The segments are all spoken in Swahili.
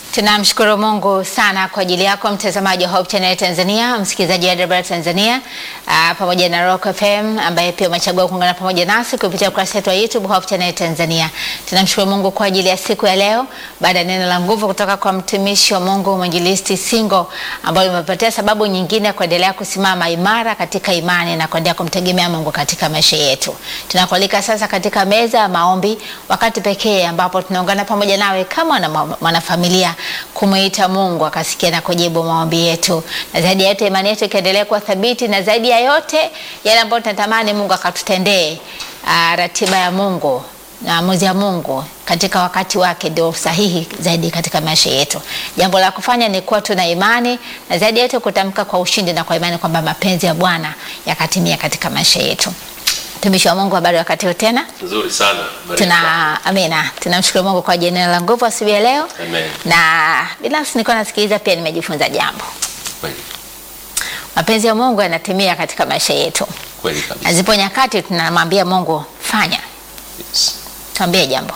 Tunamshukuru Mungu sana kwa ajili yako mtazamaji wa Hope Channel Tanzania, msikilizaji wa Debra Tanzania, aa, pamoja na Rock FM ambaye pia umechagua kuungana pamoja nasi kupitia ukurasa wetu wa YouTube Hope Channel Tanzania. Tunamshukuru Mungu kwa ajili ya siku ya leo baada ya neno la nguvu kutoka kwa mtumishi wa Mungu Mwinjilisti Singo ambayo limepatia sababu nyingine ya kuendelea kusimama imara katika imani na kuendelea kumtegemea Mungu katika maisha yetu. Tunakualika sasa katika meza ya maombi, wakati pekee ambapo tunaungana pamoja nawe kama na mwanafamilia kumwita Mungu akasikia na kujibu maombi yetu, na zaidi ya yote imani yetu ikaendelea kuwa thabiti, na zaidi ya yote yale ambayo tunatamani Mungu akatutendee. Uh, ratiba ya Mungu na maamuzi ya Mungu katika wakati wake ndio sahihi zaidi katika maisha yetu. Jambo la kufanya ni kuwa tuna imani na zaidi ya yote kutamka kwa ushindi na kwa imani kwamba mapenzi ya Bwana yakatimia katika maisha yetu. Mtumishi wa Mungu, habari wakati huu tena? Nzuri sana. Tuna amina, tunamshukuru Mungu kwa ajili ya neno la nguvu asubuhi ya leo. Amen. Na binafsi nilikuwa nasikiliza pia nimejifunza jambo. Kweli. Mapenzi ya Mungu yanatimia katika maisha yetu. Kweli kabisa. Na zipo nyakati tunamwambia Mungu fanya, Yes. tuambie jambo.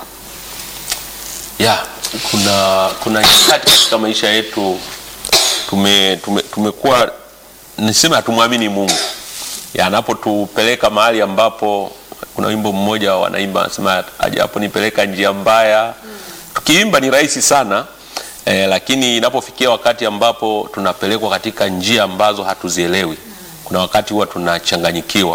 Ya, kuna kuna nyakati katika maisha yetu tume, tume, tumekuwa niseme hatumwamini Mungu. Ya, anapotupeleka mahali ambapo kuna wimbo mmoja wanaimba anasema ajaponipeleka njia mbaya. Tukiimba ni rahisi sana eh, lakini inapofikia wakati ambapo tunapelekwa katika njia ambazo hatuzielewi, kuna wakati huwa tunachanganyikiwa,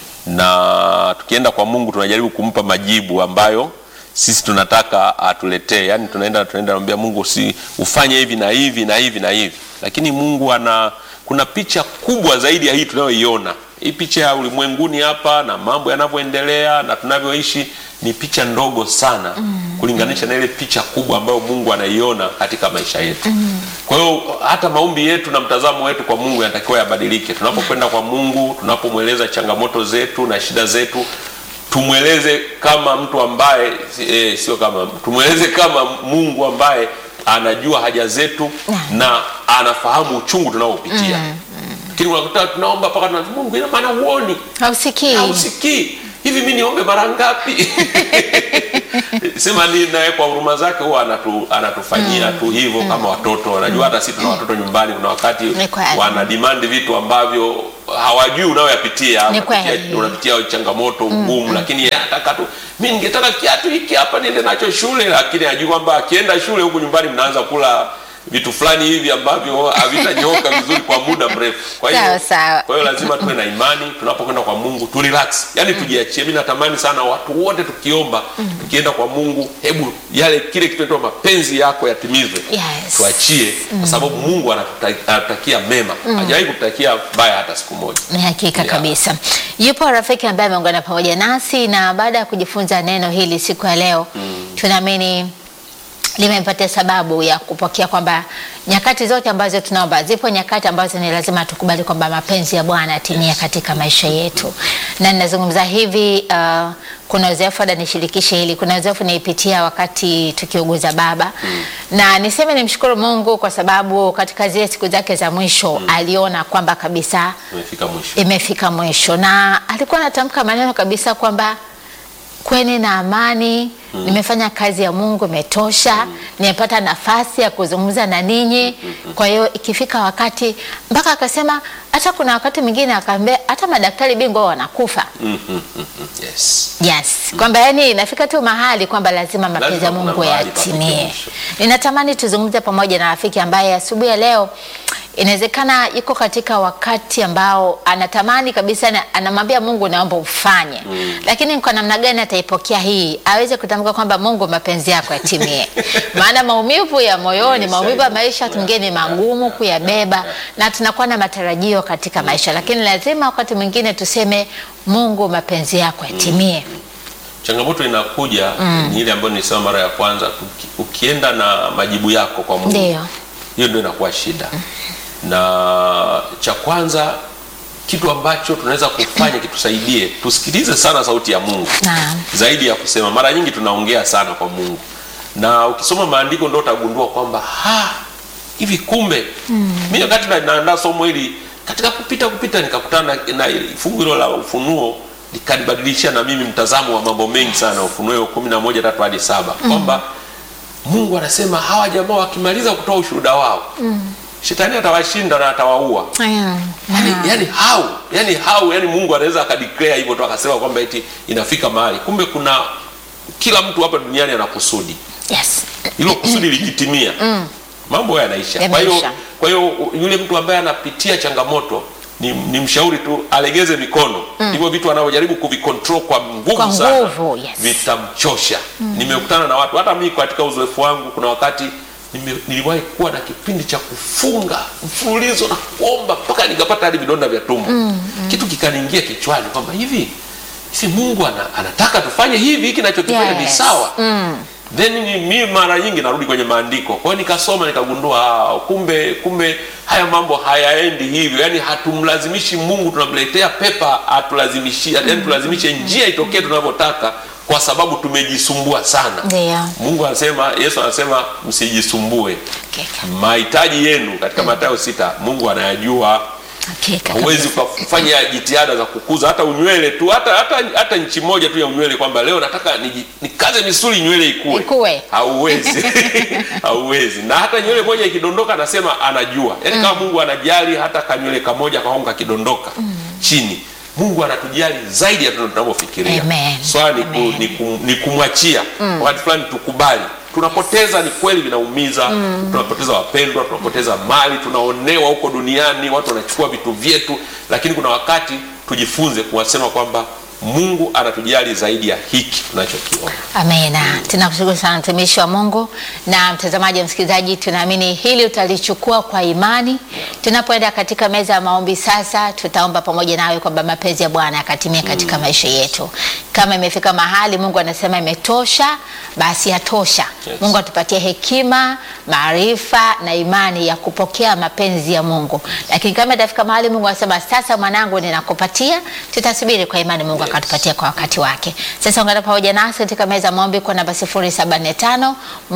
na tukienda kwa Mungu tunajaribu kumpa majibu ambayo sisi tunataka atuletee. Yani tunaenda tunaenda namwambia Mungu, si ufanye hivi na hivi na hivi na hivi, lakini Mungu ana kuna picha kubwa zaidi ya hii tunayoiona. Hii picha ya ulimwenguni hapa na mambo yanavyoendelea na tunavyoishi ni picha ndogo sana mm. kulinganisha na ile picha kubwa ambayo Mungu anaiona katika maisha yetu mm. Kwa hiyo hata maombi yetu na mtazamo wetu kwa Mungu yanatakiwa yabadilike. Tunapokwenda kwa Mungu, tunapomweleza changamoto zetu na shida zetu, tumweleze kama mtu ambaye eh, sio kama tumweleze kama Mungu ambaye anajua haja zetu na anafahamu uchungu tunaopitia lakini unakuta tunaomba mpaka tunasema Mungu, ina maana huoni Hausikii. hausikii hivi, mi niombe mara ngapi? sema ni naye kwa huruma zake huwa anatu, anatufanyia tu hivyo kama watoto. Anajua hata sisi tuna watoto nyumbani, kuna wakati Ni kweli. wana demand vitu ambavyo hawajui unayoyapitia, Ni unapitia, kweli. unapitia changamoto ngumu, lakini yeye anataka tu, mi ningetaka kiatu hiki hapa niende nacho shule, lakini ajui kwamba akienda shule huku nyumbani mnaanza kula vitu fulani hivi ambavyo havitanyoka vizuri kwa muda mrefu. Kwa hiyo Sawa, sawa. kwa hiyo lazima tuwe na imani tunapokwenda kwa Mungu tu relax, yani tujiachie. Mimi natamani sana watu wote tukiomba, tukienda kwa Mungu, hebu yale kile kitu mapenzi yako yatimizwe, Yes. tuachie, kwa sababu Mungu anatuta- anatutakia mema, hajawahi kututakia baya hata siku moja. Ni hakika Yeah. kabisa. Yupo rafiki ambaye ameungana pamoja nasi na baada ya kujifunza neno hili siku ya leo tunaamini limempatia sababu ya kupokea kwamba nyakati zote ambazo tunaomba, zipo nyakati ambazo ni lazima tukubali kwamba mapenzi ya Bwana yatimia katika maisha yetu, na ninazungumza hivi uh, kuna uzoefu ada nishirikishe hili. Kuna uzoefu nilipitia wakati tukiuguza baba na niseme nimshukuru Mungu kwa sababu katika zile siku zake za mwisho aliona kwamba kabisa Tumefika mwisho. imefika mwisho, na alikuwa anatamka maneno kabisa kwamba kweni na amani nimefanya kazi ya Mungu imetosha, nimepata nafasi ya kuzungumza na ninyi. Kwa hiyo ikifika wakati, mpaka akasema hata kuna wakati mwingine akaambia hata madaktari bingwa wanakufa. Mm, mm, mm, mm. Yes. Yes, kwamba yani inafika tu mahali kwamba lazima mapenzi ya Lazima kuna Mungu mahali pafike yatimie. mwisho. Ninatamani tuzungumze pamoja na rafiki ambaye asubuhi ya leo inawezekana yuko katika wakati ambao anatamani kabisa, na- anamwambia Mungu, naomba ufanye, lakini kwa namna gani ataipokea hii, aweze kutamka kwamba Mungu, mapenzi yako yatimie. Maana maumivu ya moyoni, Yes, maumivu ya I know. maisha Yeah, tungine ni magumu yeah, kuyabeba, yeah. na tunakuwa na matarajio katika maisha, lakini lazima wakati mwingine tuseme Mungu, mapenzi yako yatimie. Changamoto inakuja ni ile ambayo nilisema mara ya kwanza, uki- ukienda na majibu yako kwa Mungu Ndio. hiyo ndio inakuwa shida. Na cha kwanza kitu ambacho tunaweza kufanya kitusaidie, tusikilize sana sauti ya Mungu Naam. zaidi ya kusema. Mara nyingi tunaongea sana kwa Mungu, na ukisoma maandiko ndio utagundua kwamba ha, hivi kumbe mimi wakati na- naandaa somo hili katika kupita kupita nikakutana na, na fungu hilo la Ufunuo likanibadilisha na mimi mtazamo wa mambo mengi sana, Ufunuo kumi na moja tatu hadi saba kwamba Mungu anasema hawa jamaa wakimaliza kutoa ushuhuda wao shetani atawashinda na atawaua. Aya. Yani, yani how yani how yani Mungu anaweza akadeclare hivyo tu akasema kwamba eti inafika mahali, kumbe kuna kila mtu hapa duniani ana kusudi Yes. hilo kusudi likitimia mambo yanaisha. Kwa hiyo Yameisha. kwa hiyo yule mtu ambaye anapitia changamoto ni, ni mshauri tu alegeze mikono. Hivyo vitu anavyojaribu kuvicontrol kwa nguvu Kwa sana nguvu, yes. vitamchosha. Nimekutana na watu hata mimi katika uzoefu wangu, kuna wakati nime, niliwahi kuwa na kipindi cha kufunga mfululizo na kuomba mpaka nikapata hadi vidonda vya tumbo. Kitu kikaniingia kichwani kwamba hivi hivi Mungu ana, anataka tufanye hivi, hiki nachokifanya ni Yes. sawa then ni- mi mara nyingi narudi kwenye maandiko kwa hiyo nikasoma nikagundua ah, kumbe kumbe haya mambo hayaendi hivyo yani hatumlazimishi mungu tunamletea pepa atulazimishi yani tulazimishe njia itokee tunavyotaka kwa sababu tumejisumbua sana Ndio. mungu anasema yesu anasema msijisumbue Hakika. mahitaji yenu katika matayo sita mungu anayajua Hakika. huwezi ukafanya jitihada za kukuza hata unywele tu hata hata, hata nchi moja tu ya unywele kwamba leo nataka niji- nikaze misuli nywele ikue, Ikue. hauwezi hauwezi na hata nywele moja ikidondoka anasema anajua yaani kama mungu anajali hata kanywele kamoja kaonga kakidondoka chini mungu anatujali zaidi ya tunavyofikiria Amen. swala ni, ku, Amen. ni, ku, ni kumwachia wakati fulani tukubali tunapoteza ni kweli vinaumiza tunapoteza wapendwa tunapoteza mali tunaonewa huko duniani watu wanachukua vitu vyetu lakini kuna wakati tujifunze kuwasema kwamba mungu anatujali zaidi ya hiki tunachokiona Amina. Tunakushukuru sana mtumishi wa Mungu na mtazamaji wa msikilizaji, tunaamini hili utalichukua kwa imani. Tunapoenda katika meza ya maombi sasa, tutaomba pamoja nawe kwamba mapenzi ya Bwana yakatimia katika maisha yetu. Kama imefika mahali Mungu anasema imetosha, basi yatosha. Yes. Mungu atupatie hekima, maarifa na imani ya kupokea mapenzi ya Mungu. Lakini kama itafika mahali Mungu anasema sasa, mwanangu, ninakupatia, tutasubiri kwa imani Mungu Yes. akatupatia kwa wakati wake. Sasa ungana pamoja nasi katika meza ya maombi kwa namba 075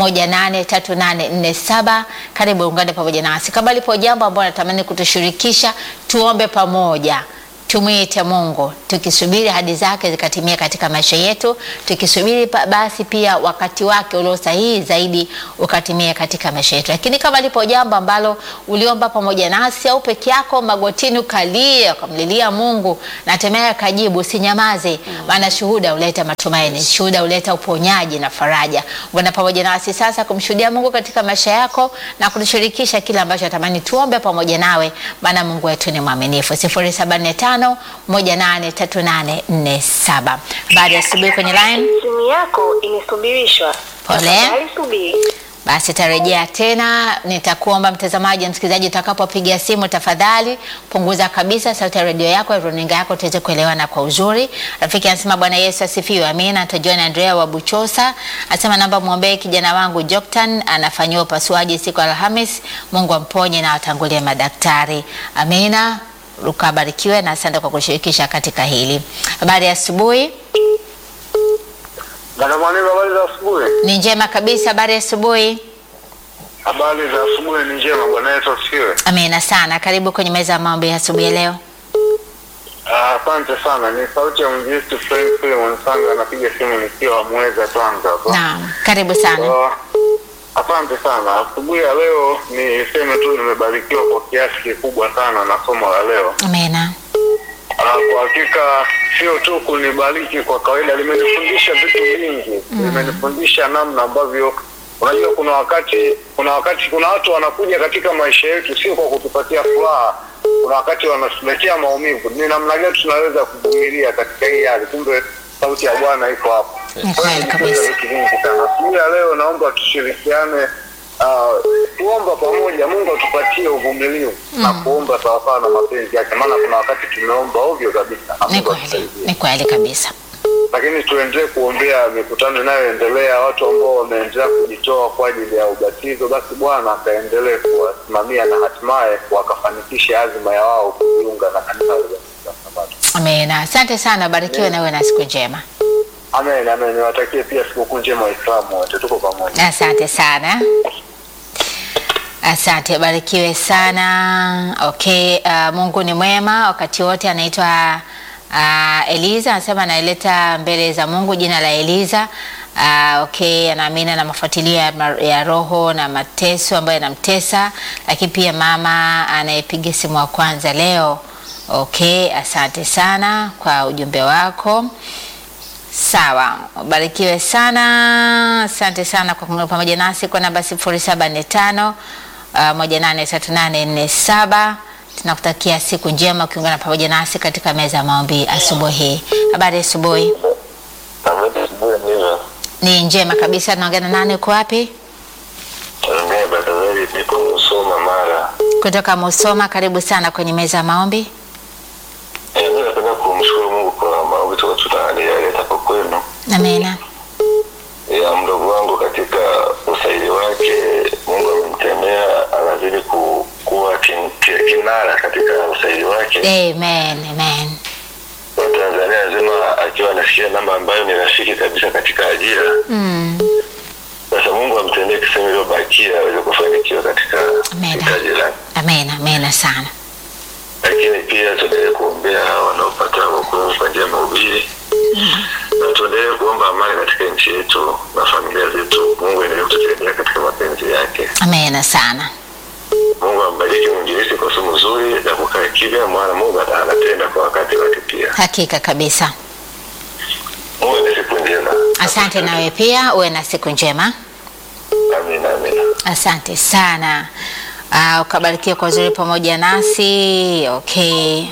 183847. Karibu ungane pamoja nasi. Kama lipo jambo ambalo natamani kutushirikisha, tuombe pamoja. Tumwite Mungu tukisubiri hadi zake zikatimia katika maisha yetu, tukisubiri pa- basi pia wakati wake ulio sahihi zaidi ukatimia katika maisha yetu. Lakini kama lipo jambo ambalo uliomba pamoja nasi au peke yako magotini ukalia ukamlilia Mungu na hatimaye akajibu, usinyamaze, maana shuhuda huleta matumaini, shuhuda huleta uponyaji na faraja. Ungana pamoja nasi sasa kumshuhudia Mungu katika maisha yako na kutushirikisha kile ambacho natamani tuombe pamoja nawe, maana Mungu wetu ni mwaminifu. 075 183847. Habari ya asubuhi kwenye line. Simu yako imesubirishwa. Pole. Tafadhali subiri. Basi tarejea tena. Nitakuomba mtazamaji, msikilizaji, utakapopiga simu tafadhali punguza kabisa sauti ya redio yako, ya runinga yako, tuweze kuelewana kwa uzuri. Rafiki anasema Bwana Yesu asifiwe. Amina. Tajoin Andrea wa Buchosa anasema namba mwombee kijana wangu Joktan anafanyiwa upasuaji siku ya Alhamis. Mungu amponye na atangulie madaktari. Amina. Ukabarikiwe na asante kwa kushirikisha katika hili. Habari ya asubuhi. Dada Mwalimu, habari za asubuhi. Ni njema kabisa. Habari ya asubuhi. Habari za asubuhi ni njema. Bwana Yesu asifiwe. Amina sana. Karibu kwenye meza ya maombi ya asubuhi ya leo. Ah, Asante sana. Ni sauti ya mjisi Frank Philemon Sanga, napiga simu nikiwa Mweza, Tanga hapa. Naam, karibu sana. Ah, Asante sana. Asubuhi ya leo niseme tu nimebarikiwa kwa kiasi kikubwa sana na somo la leo. Amina. Ah, Kwa hakika sio tu kunibariki kwa kawaida, limenifundisha vitu vingi. Limenifundisha namna ambavyo unajua, kuna wakati kuna wakati kuna watu wanakuja katika maisha yetu sio kwa kutupatia furaha, kuna wakati wanatuletea maumivu. Ni namna gani tunaweza kuvumilia katika hii hali? Kumbe sauti ya Bwana iko hapo. Ni Kwa hiyo kweli nimejifunza kabisa. vitu vingi sana. Asubuhi ya leo naomba tushirikiane Uh, kuomba pamoja Mungu atupatie uvumilivu na kuomba sawasawa na mapenzi yake, maana kuna wakati tumeomba ovyo kabisa na Ni Mungu kweli, atusaidie. ni kweli kabisa. Lakini tuendelee kuombea mikutano inayoendelea, watu ambao wameendelea kujitoa kwa ajili ya ubatizo, basi Bwana akaendelee kuwasimamia na hatimaye wakafanikisha azima ya wao kujiunga na kanisa la Waadventista wa Sabato. Amina. Asante sana, barikiwe na uwe na siku njema. Amen, amen. Niwatakie pia sikukuu njema Waislamu wote, tuko pamoja. Asante sana. Asante, barikiwe sana. Okay, uh, Mungu ni mwema wakati wote. Anaitwa uh, Eliza anasema anaileta mbele za Mungu jina la Eliza Uh, okay, anaamini na mafuatilio ya, ma- ya roho na mateso ambayo yanamtesa, lakini pia mama anayepiga simu wa kwanza leo. Okay, asante sana kwa ujumbe wako. Sawa, ubarikiwe sana. Asante sana kwa kuungana pamoja nasi kwa namba 0745 uh, moja nane tatu nane nne saba. Tunakutakia siku njema ukiungana pamoja nasi katika meza ya maombi asubuhi hii. Habari ya asubuhi? Ni njema kabisa. Tunaongea na nani? Uko wapi? Ongea Batazari, niko Musoma Mara. Kutoka Musoma. Karibu sana kwenye meza ya maombi. Eh, mimi napenda kumshukuru Mungu kwa maombi toka tunaleta hapo kwenu Amina. ya mdogo wangu katika usaili wake. Mungu amemtemea, anazidi ku, kuwa kin, ki- kinara katika usaili wake. Amen. Amen. Watanzania nzima akiwa anasikia namba ambayo ni rafiki kabisa katika ajira. Mm. Sasa Mungu amtendee kisema iliyobakia aweze kufanikiwa katika Amen. hitaji lake. Amen. Amen sana. lakini pia tuendelee kuombea hawa wanaopata wokovu kwa njia ya mahubiri na tuendelee kuomba amani katika nchi yetu na familia zetu. Mungu endelee kutusaidia katika mapenzi yake. Amen sana. Mungu ambariki mwinjilisti kwa somo zuri na kukaa kimya, maana Mungu ata- anatenda kwa wakati wake pia. Hakika kabisa. Mungu ende siku njema. Asante nawe pia uwe na siku njema. Amina, amina. Asante sana. Uh, ukabarikiwa kwa uzuri pamoja nasi. Okay.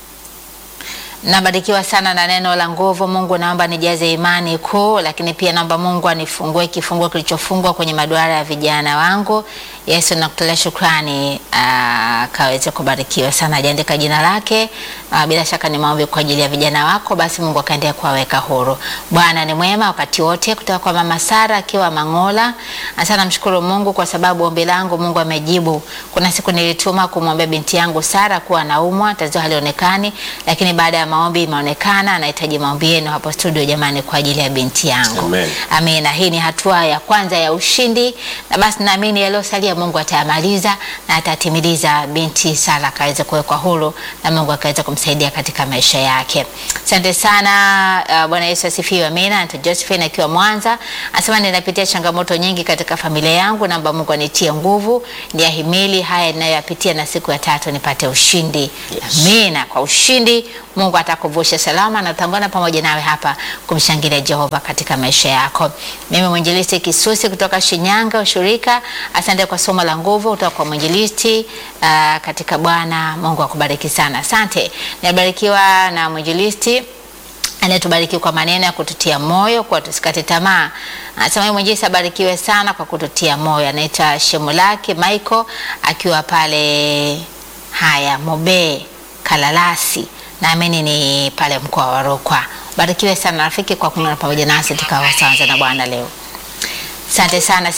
Nabarikiwa sana na neno la nguvu. Mungu, naomba nijaze imani kuu, lakini pia naomba Mungu anifungue kifunguo kilichofungwa kwenye maduara ya vijana wangu. Yesu, nakutolea shukrani, ah, kaweze kubarikiwa sana. Ajaandika jina lake. Ah, bila shaka ni maombi kwa ajili ya vijana wako, basi Mungu akaendelea kuwaweka huru. Bwana ni mwema wakati wote, kutoka kwa mama Sara akiwa Mangola. Asante, namshukuru Mungu kwa sababu ombi langu Mungu amejibu. Kuna siku nilituma kumwombea binti yangu Sara kuwa anaumwa, tatizo halionekani, lakini baada ya maombi imeonekana. Anahitaji maombi yenu hapo studio, jamani, kwa ajili ya binti yangu. Amen. Amina. Hii ni hatua ya kwanza ya ushindi, na basi naamini yaliyosalia Mungu atayamaliza na atatimiliza. Binti Sara akaweza kuwekwa huru na Mungu akaweza kumsaidia katika maisha yake. Asante sana. Uh, Bwana Yesu asifiwe. Amina. Anta Josephine akiwa Mwanza anasema ninapitia changamoto nyingi katika familia yangu, naomba Mungu anitie nguvu niahimili haya ninayoyapitia, na siku ya tatu nipate ushindi. Amina. Kwa ushindi Mungu atakuvusha salama na utangana pamoja nawe hapa kumshangilia Jehova katika maisha yako. Mimi mwinjilisti Kisusi kutoka Shinyanga ushirika, asante kwa somo la nguvu kutoka kwa mwinjilisti uh, katika Bwana. Mungu akubariki sana. Asante. Nabarikiwa na mwinjilisti anayetubariki kwa maneno ya kututia moyo kwa tusikate tamaa. Anasema yeye mwinjilisti abarikiwe sana kwa kututia moyo. Anaitwa Shemulaki Michael akiwa pale haya Mobe Kalalasi, naamini ni pale mkoa wa Rukwa. Barikiwe sana rafiki kwa kuungana pamoja nasi tukawasanza na Bwana leo. Asante sana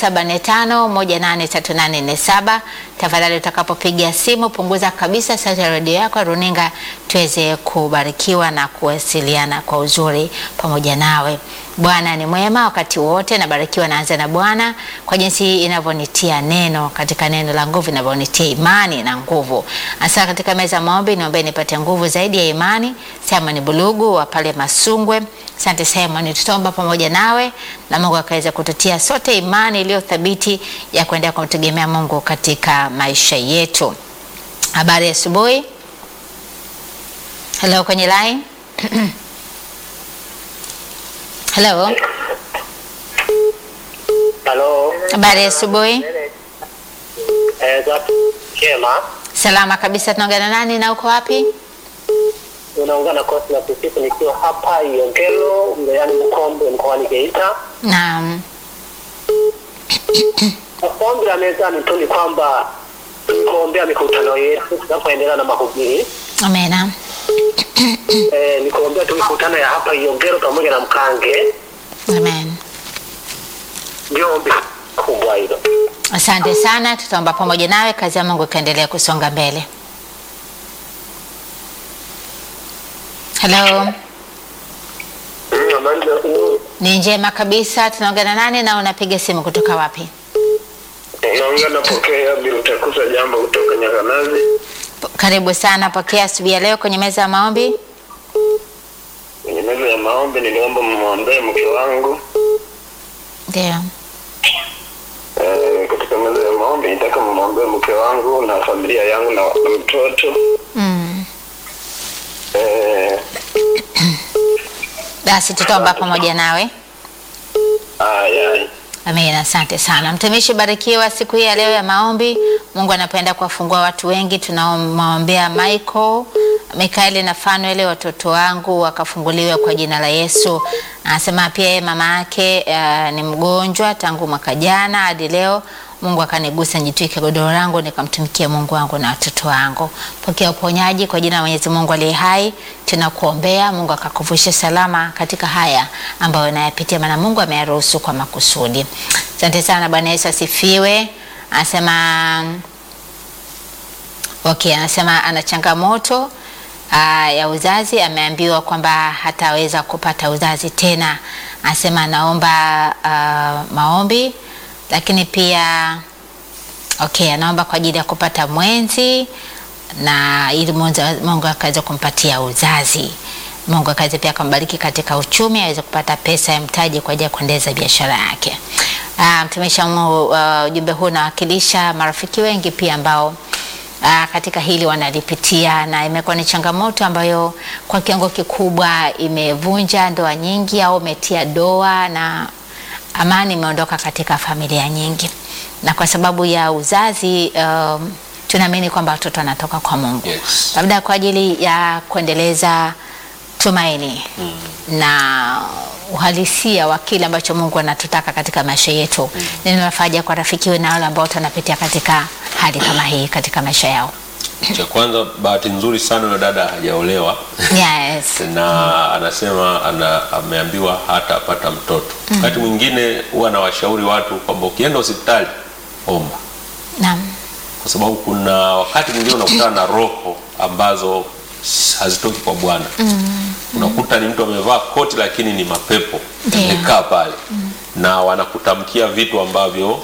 0745183847. Tafadhali utakapopiga simu punguza kabisa sauti ya redio yako runinga, tuweze kubarikiwa na kuwasiliana kwa uzuri pamoja nawe. Bwana ni mwema wakati wote, nabarikiwa naanza na Bwana kwa jinsi inavyonitia neno katika neno la nguvu, inavyonitia imani na nguvu. Hasa katika meza ya maombi, niombe nipate nguvu zaidi ya imani. Simon Bulugu wa pale Masungwe, asante Simon, tutaomba pamoja nawe na Mungu akaweza kututia sote imani iliyo thabiti ya kuendelea kumtegemea Mungu katika maisha yetu. Habari ya asubuhi. Hello kwenye line. Hello. Halo. Habari ya asubuhi. Eh, za chema. Salama kabisa. Tunaongea na nani na uko wapi? Unaungana kosi la kusifu nikiwa hapa Iongelo, wilayani Bukombe, mkoani Geita. Naam. Ombi la mezani tu ni kwamba kuombea mikutano yetu tunapoendelea na mahubiri. Amena. Eh, ni kuombea tu mikutano ya hapa Iongelo pamoja na Mkange. Amen. Ndio ombi kubwa hilo. Asante sana, tutaomba pamoja nawe, kazi ya Mungu ikaendelea kusonga mbele. Hello. Mm, Habari za asubuhi. Ni njema kabisa. Tunaongea na nani na unapiga simu kutoka wapi? Naongea napokea bila utakuza jambo kutoka Nyakanazi. P- Karibu sana, pokea asubuhi ya leo kwenye meza ya maombi. Kwenye meza ya maombi niliomba mwombee mke wangu Ndio. Eh, katika meza ya maombi nitaka mwombee mke wangu na familia yangu na, na mtoto Mm. eh, Basi tutaomba pamoja nawe. aya Amina, asante sana mtumishi. Barikiwa siku hii ya leo ya maombi. Mungu anapenda kuwafungua watu wengi. Tunawaombea Michael, Mikaeli na Fanuel, watoto wangu wakafunguliwe kwa jina la Yesu. Anasema pia yeye mama yake uh, ni mgonjwa tangu mwaka jana hadi leo. Mungu akanigusa nijitwike godoro langu nikamtumikia Mungu wangu na watoto wangu. Pokea uponyaji kwa jina la Mwenyezi Mungu aliye hai. Tunakuombea Mungu akakuvushe salama katika haya ambayo unayapitia, maana Mungu ameyaruhusu kwa makusudi. Asante sana. Bwana Yesu asifiwe. Anasema okay, anasema ana changamoto aa, ya uzazi. Ameambiwa kwamba hataweza kupata uzazi tena. Anasema anaomba aa, maombi, lakini pia okay, anaomba kwa ajili ya kupata mwenzi na ili mwenza- Mungu akaweze kumpatia uzazi. Mungu akaweze pia kumbariki katika uchumi, aweze kupata pesa ya mtaji kwa ajili ya kuendeleza biashara yake. Ah, Mtumishi wa Mungu, ah, ujumbe huu unawakilisha marafiki wengi pia ambao ah, katika hili wanalipitia na imekuwa ni changamoto ambayo kwa kiwango kikubwa imevunja ndoa nyingi au imetia doa na amani imeondoka katika familia nyingi, na kwa sababu ya uzazi um, tunaamini kwamba watoto wanatoka kwa Mungu Yes. labda kwa ajili ya kuendeleza tumaini na uhalisia wa kile ambacho Mungu anatutaka katika maisha yetu. Neno la faraja kwa rafiki we na wale ambao wanapitia katika hali kama hii katika maisha yao. Cha kwanza, bahati nzuri sana yule dada hajaolewa Yes. na anasema ana, ameambiwa hatapata mtoto. Wakati mwingine huwa anawashauri watu kwamba ukienda hospitali omba, Naam. kwa sababu kuna wakati mwingine unakutana na roho ambazo s- hazitoki kwa Bwana. Unakuta ni mtu amevaa koti lakini ni mapepo Ndio. yamekaa pale na wanakutamkia vitu ambavyo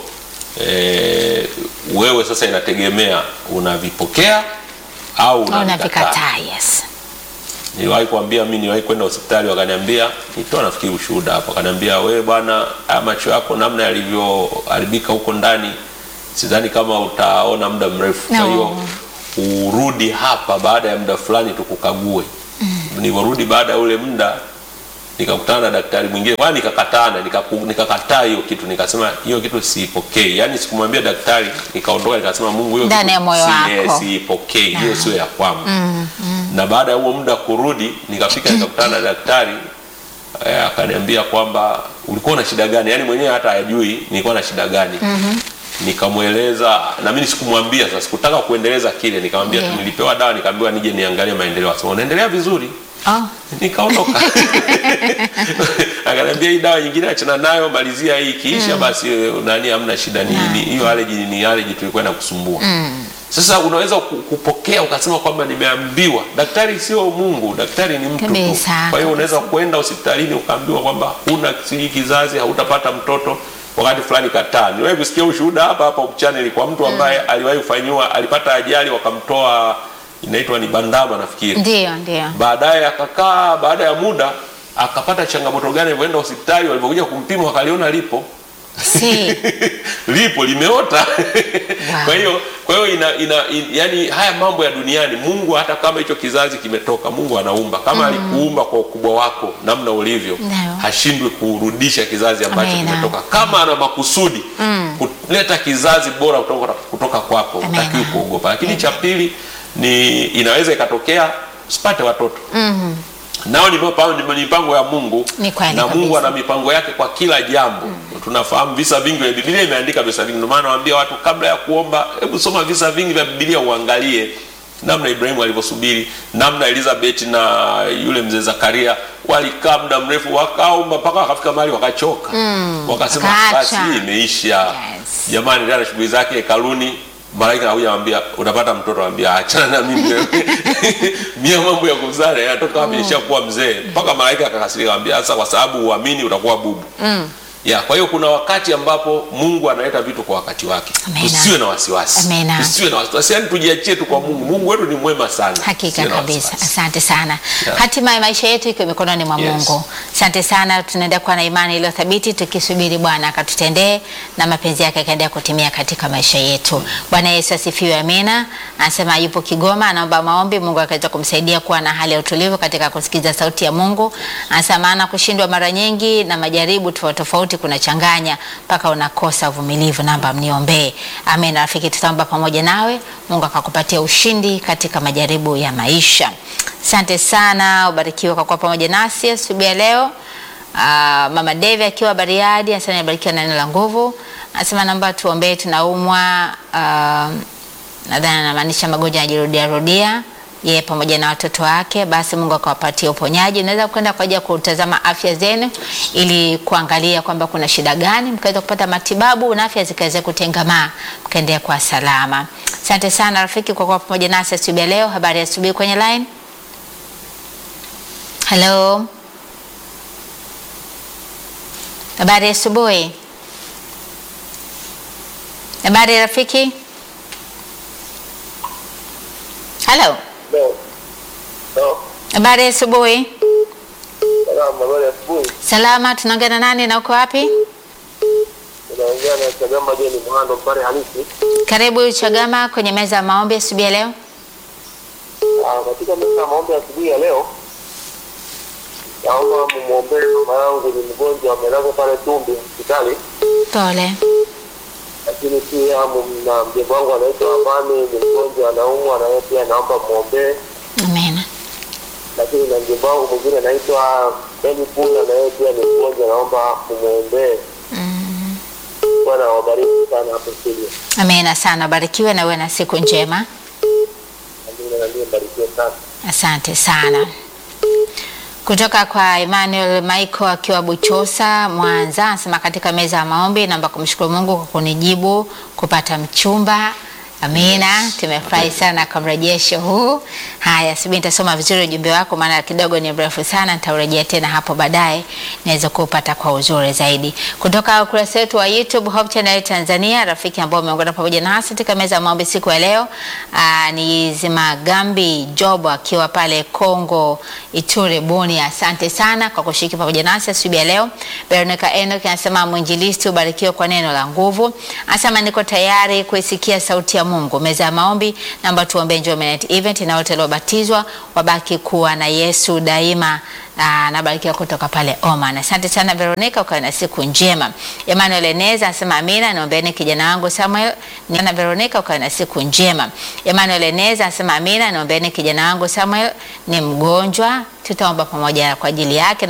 e, wewe sasa inategemea unavipokea au Au unavikataa. navikataa. Yes. Niliwahi kuambia mimi, niliwahi kwenda hospitali, wakaniambia nitoa nafikiri ushuhuda hapo, wakaniambia wewe bwana, haya macho yako namna yalivyoharibika huko ndani, sidhani kama utaona muda mrefu. Kwa No. hiyo urudi hapa baada ya muda fulani tukukague. Nilivyorudi baada ya ule muda nikakutana na daktari mwingine, kwa nikakatana, nikaku- nikakataa hiyo kitu, nikasema hiyo kitu siipokei. Yani sikumwambia daktari, nikaondoka nikasema, Mungu, hiyo Ndani kitu ya moyo si- wako. siipokei, hiyo sio ya kwangu na baada ya huo muda kurudi nikafika nikakutana na daktari eh, akaniambia kwamba ulikuwa na shida gani yaani mwenyewe hata hajui nilikuwa na shida gani nikamweleza na mimi sikumwambia sasa sikutaka kuendeleza kile nikamwambia Yeah. nilipewa dawa nikaambiwa nije niangalie maendeleo akasema unaendelea vizuri Oh. nikaondoka akaniambia hii dawa nyingine achana nayo malizia hii ikiisha basi eh, nani hamna shida ni ni- hiyo allergy ni allergy tulikuwa inakusumbua sasa unaweza ku- kupokea ukasema kwamba nimeambiwa daktari sio mungu daktari ni mtu tu Kabisa, kwa hiyo unaweza kwenda hospitalini ukaambiwa kwamba huna sijui kizazi hautapata mtoto wakati fulani kataa niwahi kusikia ushuhuda hapa hapa channel kwa mtu ambaye aliwahi kufanyiwa alipata ajali wakamtoa inaitwa ni bandama nafikiri Ndio, ndio. baadaye akakaa baada ya muda akapata changamoto gani alivyoenda hospitali walivyokuja kumpima wakaliona lipo Si. lipo limeota kwa hiyo kwa hiyo ina, ina, in, yani haya mambo ya duniani mungu hata kama hicho kizazi kimetoka mungu anaumba kama alikuumba kwa ukubwa wako namna ulivyo Ndio. hashindwi kurudisha kizazi ambacho Amina. kimetoka kama ana makusudi kuleta kizazi bora kutoka, kutoka kwako Amina. utakiwi kuogopa lakini cha pili ni inaweza ikatokea usipate watoto nao ni mipango- ni mipango ya mungu Ni kweli na mungu kabisa. ana mipango yake kwa kila jambo tunafahamu visa vingi vya bibilia imeandika visa vingi ndio maana nawaambia watu kabla ya kuomba hebu soma visa vingi vya bibilia uangalie namna ibrahimu alivyosubiri namna elizabeth na yule mzee zakaria walikaa muda mrefu wakaomba mpaka wakafika mahali wakachoka wakasema wakaacha. basi hii imeisha Yes. jamani ndio ana shughuli zake hekaluni malaika anakuja anamwambia utapata mtoto anambia achana na mimi wewe mia mambo ya kuzaa yanatoka wapi nishakuwa mzee mpaka malaika akakasirika anambia sasa kwa sababu uamini utakuwa bubu ya kwa hiyo kuna wakati ambapo mungu analeta vitu kwa wakati wake Amina. tusiwe na wasiwasi Amina. tusiwe na wasiwasi yani tujiachie tu kwa mungu mungu wetu ni mwema sana Hakika Tusiwe na kabisa, wasiwasi. asante sana. Yeah. Hatima ya maisha yetu iko mikononi mwa Yes. Mungu. Asante sana, tunaenda kuwa na imani iliyo thabiti tukisubiri Bwana akatutendee na mapenzi yake akaendelea kutimia katika maisha yetu. Bwana Yesu asifiwe, amina. Anasema yupo Kigoma, anaomba maombi, Mungu akaweza kumsaidia kuwa na hali ya utulivu katika kusikiza sauti ya Mungu. Anasema maana kushindwa mara nyingi na majaribu tofauti tofauti kunachanganya mpaka unakosa uvumilivu. Namba mniombee. Amen. Rafiki, tutaomba pamoja nawe, Mungu akakupatia ushindi katika majaribu ya maisha. Asante sana, ubarikiwe kwa kuwa pamoja nasi asubuhi ya leo. Ah, Mama Devi akiwa Bariadi anasema nibarikiwa na neno la nguvu. Anasema naomba tuombee, tunaumwa ah, nadhani anamaanisha magonjwa yanajirudia rudia yeye pamoja na watoto wake, basi Mungu akawapatia uponyaji. Unaweza kwenda kwa ajili ya kutazama afya zenu ili kuangalia kwamba kuna shida gani, mkaweza kupata matibabu na afya zikaweza kutengamaa, mkaendelea kwa salama. Asante sana rafiki kwa kuwa pamoja nasi asubuhi ya leo. Habari ya asubuhi kwenye line. Hello, habari ya asubuhi. Habari rafiki. Hello. Leo. Leo. Habari ya asubuhi. Salamu, habari ya asubuhi. Salama, tunaongea na nani na uko wapi? Unaongea na Chagamba Jeni Mhando Mpare halisi. Karibu Chagama kwenye meza ya maombi asubuhi ya leo. Ah, katika misa ya maombi ya asubuhi ya leo naomba mumwombee mama yangu, ni mgonjwa amelazwa pale Tumbi hospitali, Pole. lakini pia mum- na mjomba wangu anaitwa Amani, ni mgonjwa anaumwa, na yeye pia naomba mwombee. Amina. Lakini na mjomba wangu mwingine anaitwa Beni Punda, na yeye pia ni mgonjwa, naomba mumwombee. Bwana awabariki sana hapo studio. Amina sana, barikiwe na uwe na siku njema. Amina, na ndiye mbarikiwe sana. Asante sana. Kutoka kwa Emmanuel Michael akiwa Buchosa, Mwanza, anasema katika meza ya maombi, naomba kumshukuru Mungu kwa kunijibu kupata mchumba. Amina, tumefurahi sana kwa mrejesho huu. Haya, subiri nitasoma vizuri ujumbe wako, maana kidogo ni mrefu sana. Nitaurejea tena hapo baadaye, naweza kuupata kwa uzuri zaidi. Kutoka ukurasa wetu wa YouTube Hope Channel Tanzania, rafiki ambao umeungana pamoja nasi katika meza ya maombi siku ya leo aa, ni Zimagambi Job akiwa pale Kongo Ituri Buni. Asante sana kwa kushiriki pamoja nasi asubuhi ya leo. Veronica Enoch anasema mwinjilisti, ubarikiwe kwa neno la nguvu. Anasema niko tayari kuisikia sauti ya Mungu. Meza ya maombi, naomba tuombee Njombe Night Event na wote waliobatizwa wabaki kuwa na Yesu daima. Aa, nabarikiwa kutoka pale Oman. Asante sana Veronica, ukawe na siku njema. Emmanuel Eneza anasema amina, naombeeni kijana wangu Samuel. Na Veronica, ukawe na siku njema. Emmanuel Eneza anasema amina, naombeeni kijana wangu Samuel ni mgonjwa, tutaomba pamoja kwa ajili yake.